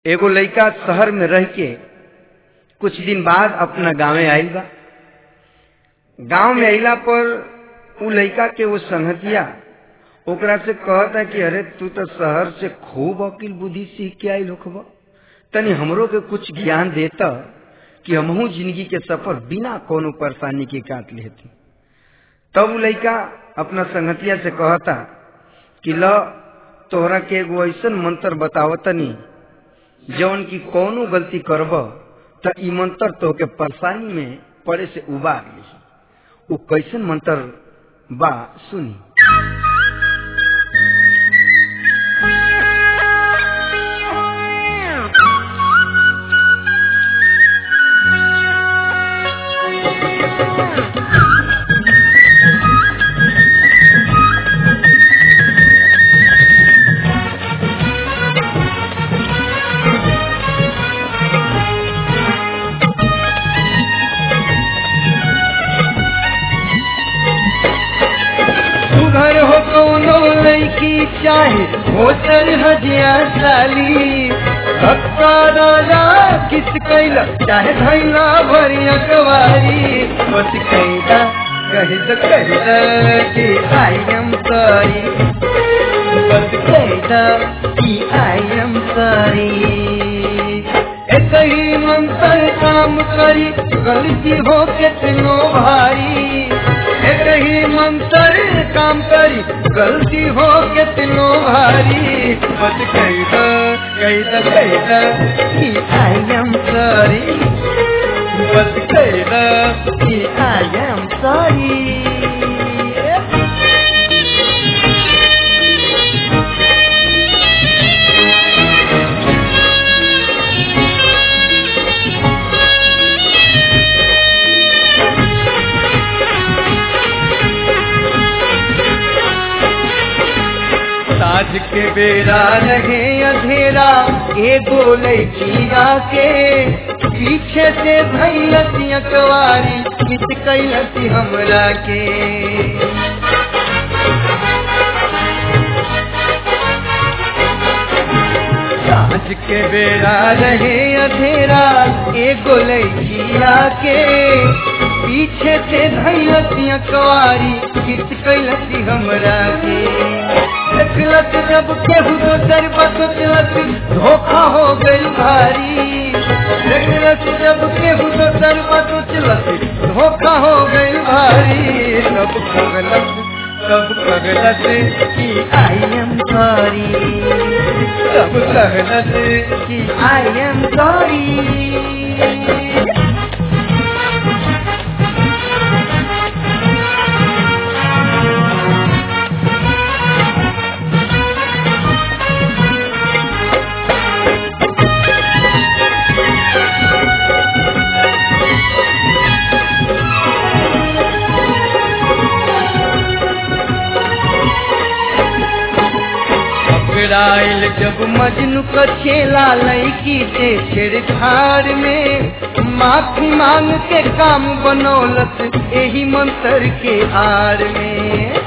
एगो लड़का शहर में रह के कुछ दिन बाद अपना गांवे आइल बा गांव में अइला पर उ लड़का के वो संगतिया ओकरा से कहता कि अरे तू तो शहर से खूब अकिल बुद्धि सीख के आइल होखबा तनी हमरो के कुछ ज्ञान देता कि हमहू जिंदगी के सफर बिना कोनो परेशानी के काट लेती तब उ लड़का अपना संगतिया से कहता कि ल तोहरा के एगो ऐसन मंत्र बतावतनी जौन की कौनो गलती करब त ई मंत्र तोहके परेशानी में पड़े से उबार ली उ कैसन मंत्र बा सुनी घर हो कौनो लड़की चाहे होटल हजिया साली धक्का राजा किस कैला चाहे धैला भरिया कवारी बस कैला कह द कैला कि आई एम सॉरी बस कैला कि आई एम सॉरी एक ही मंत्र काम करी गलती हो कितनो भारी एक ही मंत्र काम करी गलती हो कितनो भारी बस कही दो कही दो कही दो कि आई एम सॉरी बस कही दो कि आई एम सॉरी साज के बेरा रहे अधेरा एगो लड़किया के पीछे से भैलती अकवारी किस कैलती हमरा के साज के बेरा रहे अधेरा एगो लड़किया के पीछे से धैलती अकवारी किस कैलती हमरा के देखलत जब केहू दोसर बसलत धोखा हो गई भारी देखलत जब केहू दोसर बसलत धोखा हो गई भारी सब कगलत सब कगलत कि आई एम सॉरी सब कगलत कि आई एम सॉरी पकड़ाइल जब मजनू का छेला लड़की से छेड़छाड़ में माफी मांग के काम बनौलत यही मंत्र के हार में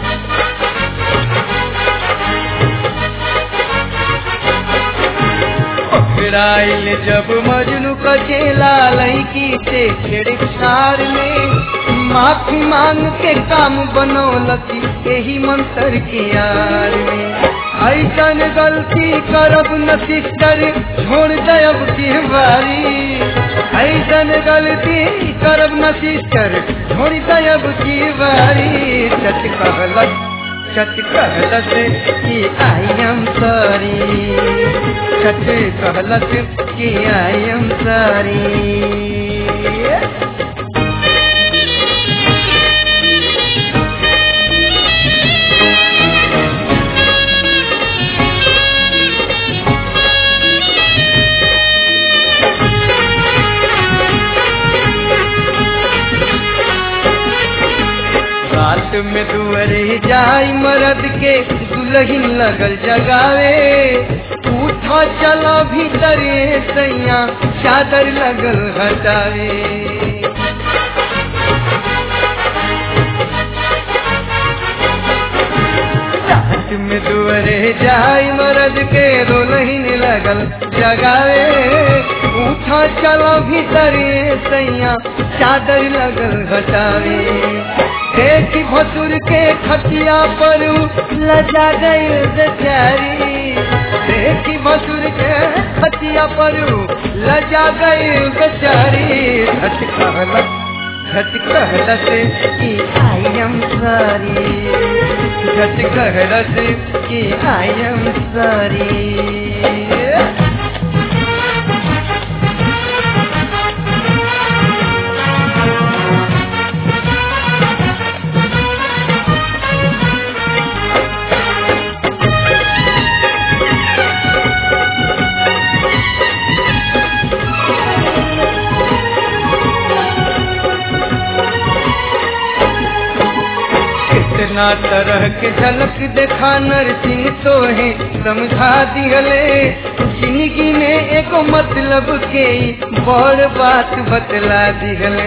पकड़ाइल जब मजनू का छेला लड़की से छेड़छाड़ में माफी मांग के काम बनौलत यही मंत्र के यार में ऐसन गलती करब न सिस्टर छोड़ दब की बारी ऐसन गलती करब न सिस्टर छोड़ दब की बारी चट कहलत चट कहलत कि आई एम सॉरी चट कहलत कि आई एम सॉरी रात में दुअरे जाई मरद के दुल्हन लगल जगावे उठा चला भीतरे सैया चादर लगल हटावे रात में दुअरे जाई मरद के दुल्हन लगा लागल जगावे उठा चलो भीतर सैया चादर लगल घटावे देखी भसुर के खटिया पर लजा गई बेचारी देखी भसुर के खटिया पर लजा गई बेचारी झट कहला झट कहला से कि आई एम सॉरी झट कहला से कि आई एम सॉरी कितना तरह के झलक देखा नरसिंह तो है समझा दिहले जिंदगी में एगो मतलब के बड़ बात बतला दिहले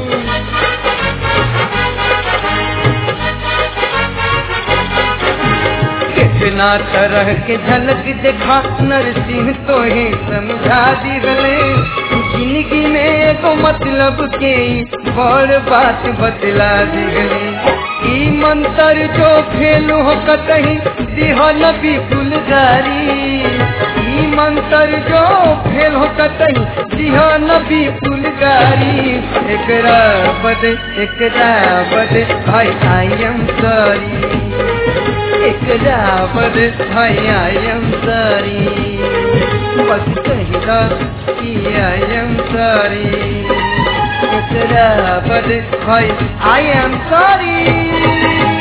कितना तरह के झलक देखा नरसिंह तो है समझा दिहले जिंदगी में एगो मतलब के बड़ बात बतला दिहले ई मंत्र जो फेलू हो कतही दिहा नबी फुलगारी ई मंत्र जो फेल हो कतही दिहा नबी फुलगारी एकरा बद एकरा बद भाई आई एम सॉरी एकरा बद भाई आई एम सॉरी बस कहिला कि आई एम सॉरी एकरा बद भाई आई एम सॉरी